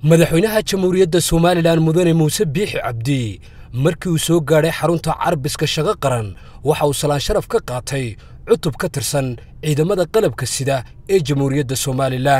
madaxweynaha jamhuuriyadda somalilan mudane muuse biixi cabdi markii uu soo gaadhay xarunta carbiska shaqo qaran waxa uu salaan sharaf ka qaatay cutub ka tirsan ciidamada qalabka sida ee jamhuuriyadda somalilan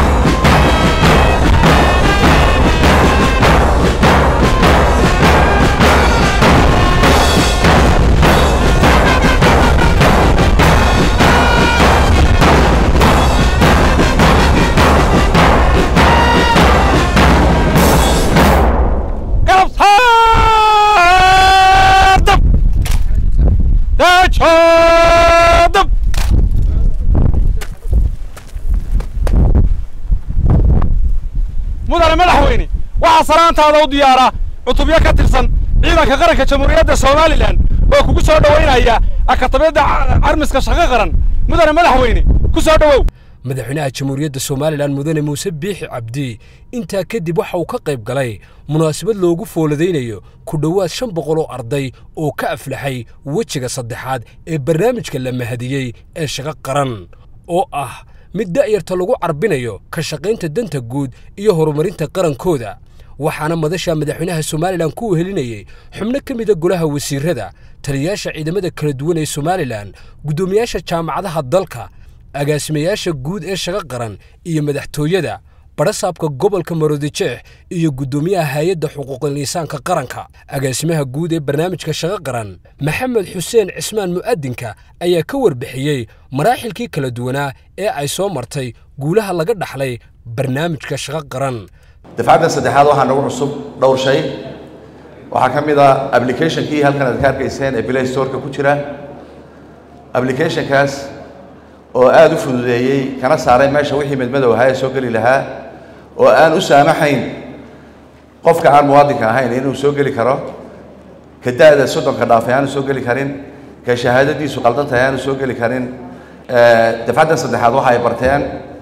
mudane madaxweyne waxaa salaantaada u diyaara cutubyo ka tirsan ciidanka qaranka jamhuuriyadda somalilan oo kugu soo dhowaynaya akatabiyadda carmiska shaqo qaran mudane madaxweyne ku soo dhowow madaxweynaha jamhuuriyadda somalilan mudane muuse biixi cabdi intaa kadib waxa uu ka qayb galay munaasabad loogu fooladaynayo ku dhowaad shan boqol oo arday oo ka aflaxay wejiga saddexaad ee barnaamijka la mahadiyey ee shaqo qaran oo ah mid da'yarta lagu carbinayo ka shaqaynta danta guud iyo horumarinta qarankooda waxaana madasha madaxweynaha somalilan ku wehelinayey xubno ka mida golaha wasiirrada taliyayaasha ciidamada kala duwan ee somalilan guddoomiyaasha jaamacadaha dalka agaasimayaasha guud ee shaqo qaran iyo madaxtooyada barasaabka gobolka maroodijeex iyo guddoomiyaha hay-adda xuquuqul insaanka qaranka agaasimaha guud ee barnaamijka shaqo qaran maxamed xuseen cismaan mu'adinka ayaa ka warbixiyey maraaxilkii kala duwanaa ee ay soo martay guulaha laga dhaxlay barnaamijka shaqo qaran dafcaddan saddexaad waxaa nagu cusub dhowr shay waxaa ka mid ah applicationkii halkan aad ka arkayseen ee play storeka ku jira applicationkaas oo aada u fududeeyey kana saaray meesha wixii midmadow ahaa ee soo geli lahaa oo aan u saamaxayn qofka aan muwaadinka ahayn inuu soo geli karo ka da-da soddonka dhaafay aanu soo geli karin ka shahaadadiisu qaldan tahay aanu soo geli karin dafcaddan saddexaad waxa ay barteen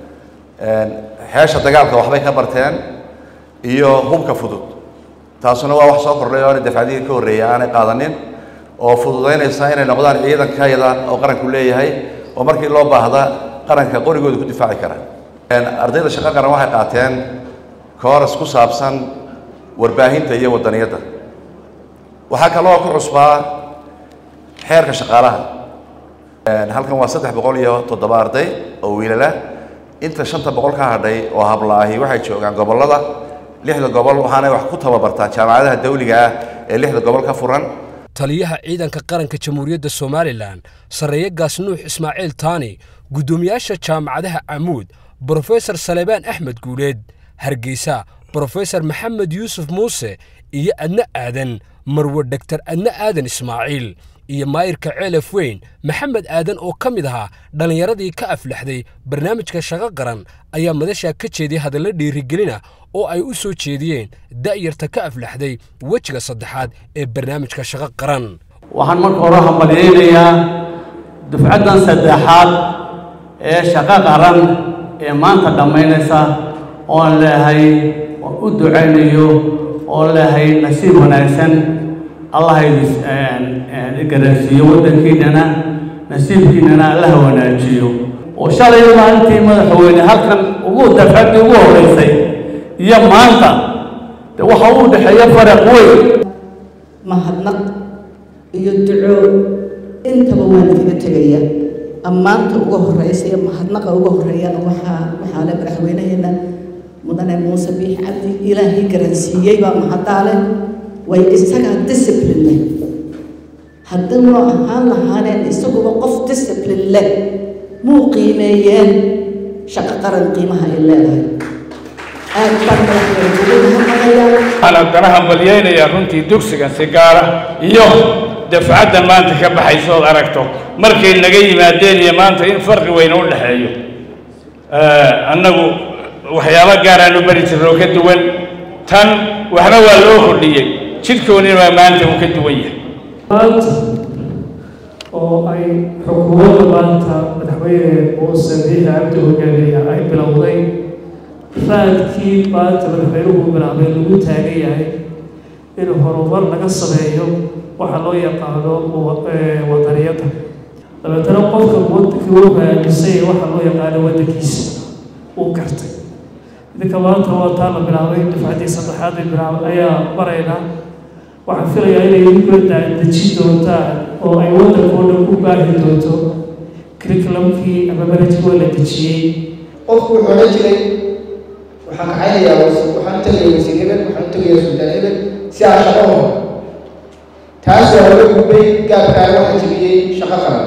xeesha dagaalka waxbay ka barteen iyo hubka fudud taasuna waa wax soo kordhay oo aanay dafcadihii ka horreeyay aanay qaadanin oo fududaynaysa inay noqdaan ciidankayada oo qaranku leeyahay oo markii loo baahda qaranka qorigooda ku difaaci kara ardayda shaqo qaran waxay qaateen kooras ku saabsan warbaahinta iyo wadaniyadda waxaa kaloo ku cusbaa xeerka shaqaalaha halkan waa saddex boqol iyo toddoba arday oo wiilala inta shanta boqol ka hadhay oo hablaahi waxay joogaan gobollada lixda gobol waxaanay wax ku tababartaan jaamacadaha dawliga ah ee lixda gobol ka furan taliyaha ciidanka qaranka jamhuuriyadda somalilan sarreeye gaas nuux ismaaciil taani guddoomiyaasha jaamacadaha camuud brofesor salebaan axmed guuleed hargeysa brofesor maxamed yuusuf muuse iyo adne aadan marwe dhegtar adne aadan ismaaciil iyo maayirka ceelaf weyn maxamed aadan oo ka mid ahaa dhallinyaradii ka aflaxday barnaamijka shaqo qaran ayaa madashaa ka jeediyay hadallo dhiirigelina oo ay u soo jeediyeen da'yarta ka aflaxday wejiga saddexaad ee barnaamijka shaqo qaran waxaan marka hore hambalyaynayaa dufcaddan saddexaad ee shaqo qaran ee maanta dhammaynaysa oon leehay oon u ducaynayo oon leehay nasiib wanaagsan allah garansiiyo waddankiinnana nasiibkiinnana allaha wanaajiyo oo shalay maalintii madaxweyne halkan ugu dafcaddii ugu horraysay iyo maanta de waxa uu dhexeeya faraq weyn mahadnaq iyo duco intaba waan idiga tegaya ammaanta uga horreysa iyo mahadnaqa uga horreeyana waxaa waxaa le madaxweynaheenna mudane muuse biix cabdi ilaahay garansiiyey baa mahaddaale way isagaa discipline leh haddii noo ahaan lahaaneen isaguba qof discipline leh muu qiimeeyeen shaqo qaran qiimaha ay leedahay aad baan madaxweynuguhamahayaa waxaan haddana hambalyaynayaa runtii dugsigan si gaara iyo dafcaddan maanta ka baxayso ood aragto markay naga yimaadeen iyo maanta in farqi weyn u dhexeeyo annagu waxyaabo gaaraanu bari jirno oo ka duwan tan waxna waa loo kordhiyey jidhkoonina waa maanta uu ka duwan yahay maanta oo ay xukuumadda maanta madaxweyne muuse biixi cabdi hogaamiya ay bilowday raadkii maanta madaxweynuhu bilaabay lagu taagan yahay in horumar laga sameeyo waxa loo yaqaano wadaniyadda dabeetana qofka wadankii uu aaminsan yahay waxa loo yaqaano waddankiisa uu gartay idinka maanta waa taa la bilaabay dufcaddii saddexaad ay bilaabay ayaa baraynaa waxaan filayaa inay idinkula dejin doontaan oo ay waddanka oo dhan ku baahi doonto curriculumkii ama manhajkii waa la dejiyey qofku wuxuu odhan jiray waxaan kaxaynayaa waxaan u tegayaa wasiir hebel waxaan u tegayaa suldaan hebel si aan shaqo u helo taas waa laga gudbay gaabkaana waxaa jebiyey shaqo qaran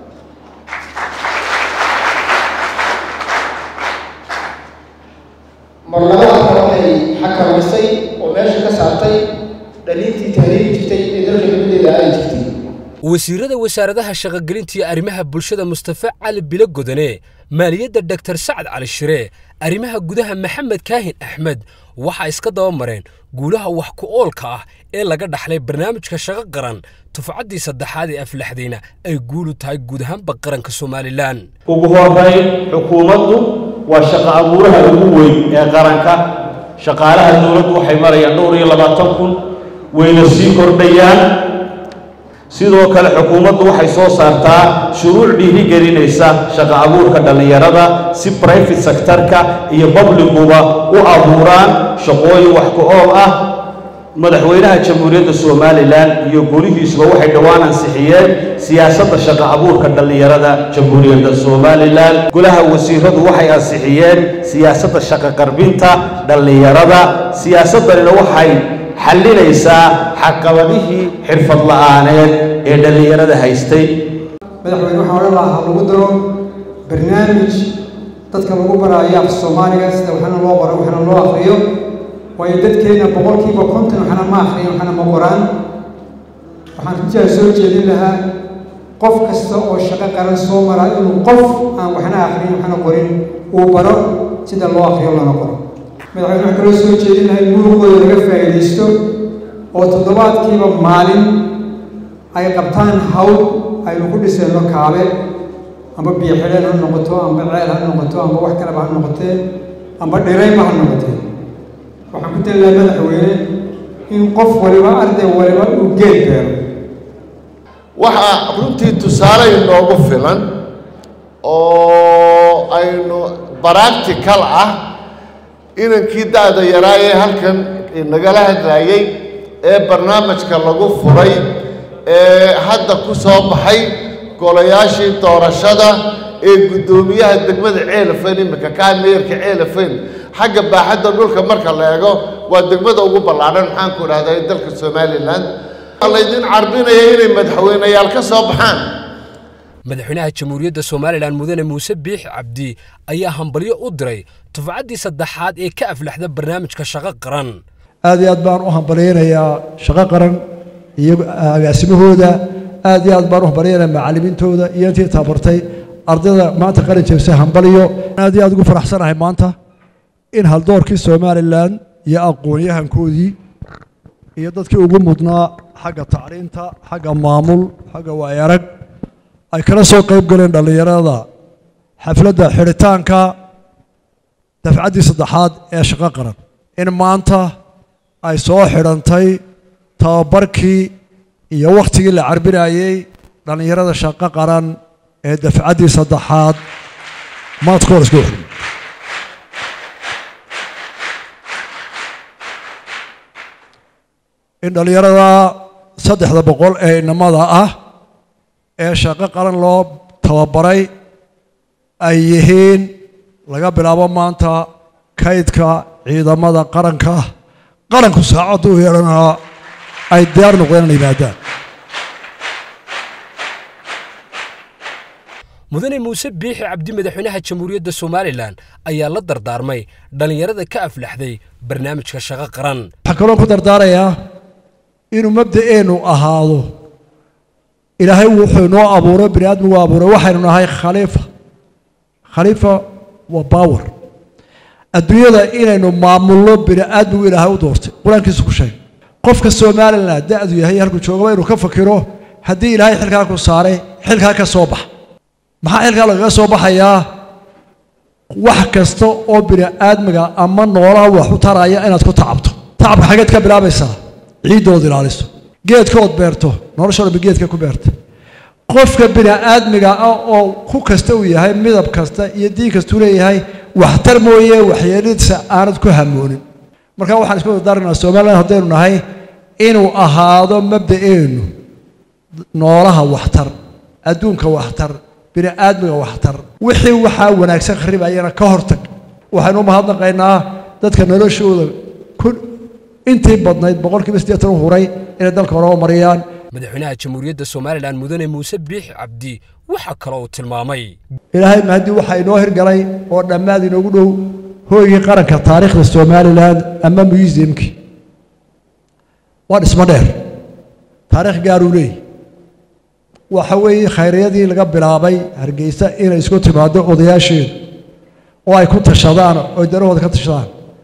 mar labaadka waxay xakamaysay oo meesha ka saartay dhaliintii tahriiri jirtay ee dalka nimadeeda ay jirtay wasiirada wasaaradaha shaqogelinta iyo arrimaha bulshada mustafe cali bilo godane maaliyadda doktor sacad cali shire arrimaha gudaha maxamed kaahin axmed waxaa iska daba mareen guulaha wax ku oolka ah ee laga dhaxlay barnaamijka shaqo qaran tufcaddii saddexaad ee aflaxdayna ay guulu tahay guud ahaanba qaranka somalilan ugu horrayn xukuumaddu waa shaqo abuuraha ugu weyn ee qaranka shaqaalaha dowladdu waxay marayaan dhowr iyo labaatan kun wayna sii kordhayaan sidoo kale xukuumaddu waxay soo saartaa shuruuc dhiirigelinaysa shaqo abuurka dhallinyarada si brifate sectorka iyo babliguba u abuuraan shaqooyin wax ku ool ah madaxweynaha jamhuuriyadda somalilan iyo golihiisuba waxay dhowaan ansixiyeen siyaasadda shaqo abuurka dhallinyarada jamhuuriyadda somalilan golaha wasiiradu waxay ansixiyeen siyaasadda shaqo qarbinta dhallinyarada siyaasaddanina waxay xallinaysaa xaqabadihii xirfad la'aaneed ee dhallinyarada haystay madaxweyne waxaa odhan lahaa ha lagu daro barnaamij dadka lagu baraayo af soomaaliga sida waxna loo qoro waxna loo akriyo waayo dadkeenna boqolkiiba konton waxna ma akriyan waxna ma qoraan waxaan runtiaa soo jeedin lahaa qof kasta oo shaqo qaran soo mara inuu qof aan waxna akriyin waxna qorin uu baro sida loo akriyo lana qoro madaxweyne waxaan kaloo soo jeedin lahay muruqooda laga faa'iidaysto oo toddobaadkiiba maalin ay qabtaan hawl aynu ku dhisayno kaabe amba biyo xidheen ha noqoto amba ceel ha noqoto amba wax kaleba ha noqotee amba dhirayba ha noqotee waxaan ku tali lahaa madaxweyne in qof waliba arday waliba uu geed beero waxaa runtii tusaale inoogu filan oo aynu baractical ah inankii da-da yaraa ee halkan nagala hadlaayey ee barnaamijka lagu furay ee hadda ku soo baxay golayaashii doorashada ee guddoomiyaha degmada ceelafayn iminka kaa meerka ceelafayn xagga baaxadda dhulka marka la eego waa degmada ugu ballaadhan maxaan ku idhahdaa ee dalka somalilan laydin carbinaya inay madaxweyneyaal ka soo baxaan madaxweynaha jamhuuriyadda somalilan mudane muuse biixi cabdi ayaa hambalyo u diray tufcaddii saddexaad ee ka aflaxda barnaamijka shaqo qaran aad iyo aad baan u hambalyaynayaa shaqo qaran iyo agaasimahooda aad iyo aad baan u hambalyaynayaa macallimiintooda iyo intii tabartay ardayda maanta qalin jebisa hambalyo aad iyo aad ugu faraxsanahay maanta in haldoorkii somalilan iyo aqoon-yahankoodii iyo dadkii ugu mudnaa xagga tacriinta xagga maamul xagga waayarag ay kala soo qayb galeen dhallinyarada xafladda xidhitaanka dafcaddii saddexaad ee shaqo qaran in maanta ay soo xidhantay tababarkii iyo wakhtigii la carbinayey dhallinyarada shaqo qaran ee dafcaddii saddexaad maadkoor isku xidhin in dhallinyarada saddexda boqol ee inamada ah ee shaqo qaran loo tababaray ay yihiin laga bilaabo maanta kaydka ciidamada qaranka qaranku saacaddu u yeedhanaa ay diyaar noqdeen inay yimaadaan mudane muuse biixi cabdi madaxweynaha jamhuuriyadda somalilan ayaa la dardaarmay dhallinyarada ka aflaxday barnaamijka shaqo qaran waxaan kaloo ku dardaarayaa inuu mabda'eennu ahaado ilaahay wuxuu inoo abuuray bini aadmigu abuuray waxaynu nahay khaliifa khaliifa waa baawer adduunyada inaynu maamulno bini aadmigu ilaahay u doortay qur-aankiisu ku sheegay qofka somalilan da-du yahay halkuu joogaba inuu ka fakiro haddii ilaahay xilkaa ku saaray xilkaa ka soo bax maxaa xilkaa lagaga soo baxayaa wax kasta oo bini aadmiga ama noolaha wax u taraya inaad ku tacabto tacabka xageed ka bilaabaysaa ciiddood ilaaliso geedkood beerto nolosha dhanba geedka ku beerta qofka bini aadmiga ah oo ku kasta uu yahay midab kasta iyo diin kastuu leeyahay waxtar mooye waxyeeladiisa aanad ku hamoonin marka waxaan isku dardaarnaa somalilan haddaynu nahay inuu ahaado mabda'eennu noolaha waxtar adduunka waxtar bini aadmiga waxtar wixii waxaa wanaagsan kharibayana ka hortag waxaynu u mahadnaqaynaa dadka noloshooda ku intii badnayd boqolkiiba siddeetan u huray inay dalka horeba mariyaan madaxweynaha jamhuuriyadda somalilan mudane muuse biixi cabdi waxaa kaloo uu tilmaamay ilaahay mahadii waxaa inoo hirgalay oo dhammaad inoogu dhow hooygii qaranka taariikhda somalilan ama museumkii waa dhismo dheer taariikh gaaruu leeyahy waxa weeye khayriyadii laga bilaabay hargeysa inay isku timaado odayaasheedu oo ay ku tashadaan oo darahooda ka tashadaan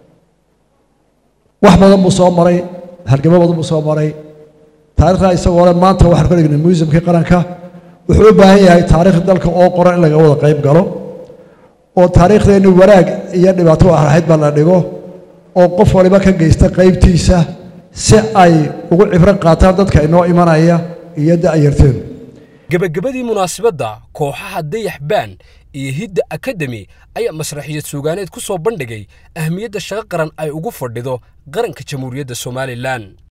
wax badan buu soo maray halgamo badan buu soo maray taarikhda isagoo le maanta waxaan ka dhignay museumkii qaranka wuxuu u baahan yahay taariikhda dalka oo qoran in laga wada qayb galo oo taariikhdeenni wanaag iyo dhibaato ahayd baa la dhigo oo qof waliba ka geysta qaybtiisa si ay ugu cibro qaataan dadka inoo imanaya iyo da'yarteenu gebagabadii munaasabadda kooxaha dayax baan iyo hidda akademi ayaa masraxiyad suugaaneed ku soo bandhigay ahmiyadda shaqo qaran ay ugu fadhido qaranka jamhuuriyadda somalilan